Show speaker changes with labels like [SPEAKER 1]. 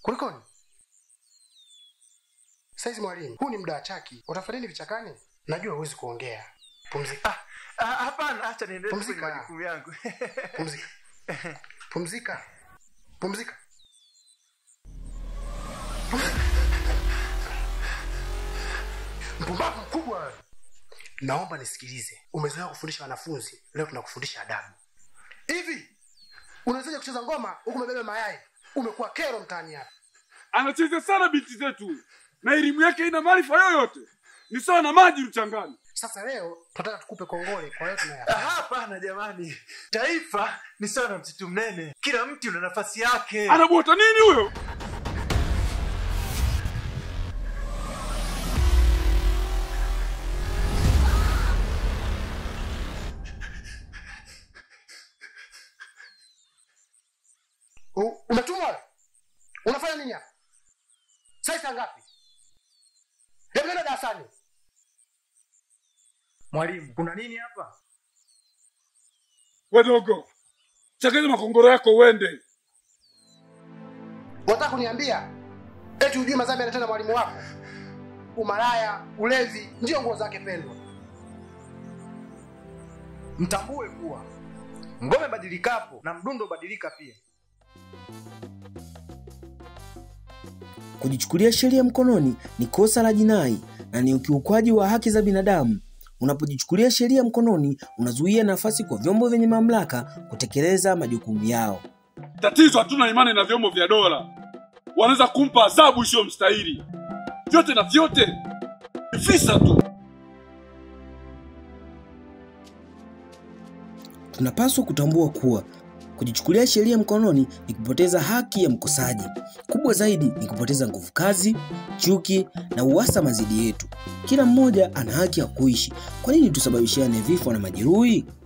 [SPEAKER 1] Kulikoni? Saizi mwalimu, huu ni muda wa chaki. Utafanya nini vichakani? Najua huwezi kuongea. Pumzika.
[SPEAKER 2] Ah, ah, hapana acha niendelee kwenye
[SPEAKER 1] Pumzika.
[SPEAKER 2] majukumu yangu
[SPEAKER 1] Pumzika. Pumzika. Pumzika. Mpumbavu mkubwa wewe. Naomba nisikilize. Umezoea kufundisha wanafunzi, leo tunakufundisha adabu. Hivi unawezaje kucheza ngoma huku umebeba mayai? Umekuwa kero mtaani hapa.
[SPEAKER 3] anacheza sana binti zetu na elimu yake ina maarifa yoyote ni sawa na maji mchangani
[SPEAKER 1] Sasa leo tunataka tukupe kongole kwa yote
[SPEAKER 2] Ah,
[SPEAKER 1] tunayafanya.
[SPEAKER 2] hapana jamani taifa ni sawa na msitu mnene kila mti una nafasi yake
[SPEAKER 3] anabota nini huyo
[SPEAKER 1] U- Umetumwa wewe? Unafanya nini hapa? Sasa saa ngapi? Hebu nenda darasani.
[SPEAKER 2] mwalimu kuna nini hapa
[SPEAKER 3] wadogo chakeza makongoro yako uende
[SPEAKER 1] Unataka kuniambia eti hujui madhambi anatenda mwalimu wako? Umalaya, ulevi ndio nguo zake pendwa.
[SPEAKER 2] mtambue kuwa ngome badilikapo na mdundo badilika pia
[SPEAKER 4] Kujichukulia sheria mkononi ni kosa la jinai na ni ukiukwaji wa haki za binadamu. Unapojichukulia sheria mkononi, unazuia nafasi kwa vyombo vyenye mamlaka kutekeleza majukumu yao.
[SPEAKER 3] tatizo hatuna imani na vyombo vya dola wanaweza kumpa adhabu isiyo mstahili vyote na vyote ni visa tu
[SPEAKER 4] Tunapaswa kutambua kuwa kujichukulia sheria mkononi ni kupoteza haki ya mkosaji. Kubwa zaidi ni kupoteza nguvu kazi, chuki na uhasama dhidi yetu. Kila mmoja ana haki ya kuishi. Kwa nini tusababishiane vifo na majeruhi?